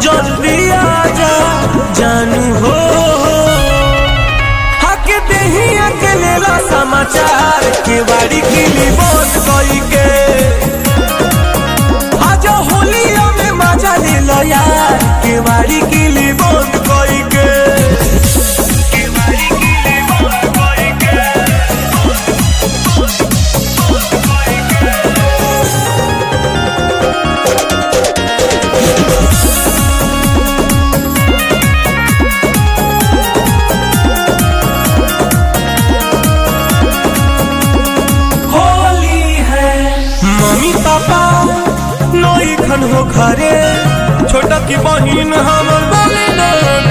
जल्दी आजा जानू हो हक देही अकेलेला समाचार के बाड़ी किली बंद कई के आज होलिया में मजा ले लो यार के बाड़ी किली बंद कई के होली है मम्मी पापा नई खन हो घरे छोटा की बहिन हमर बोले न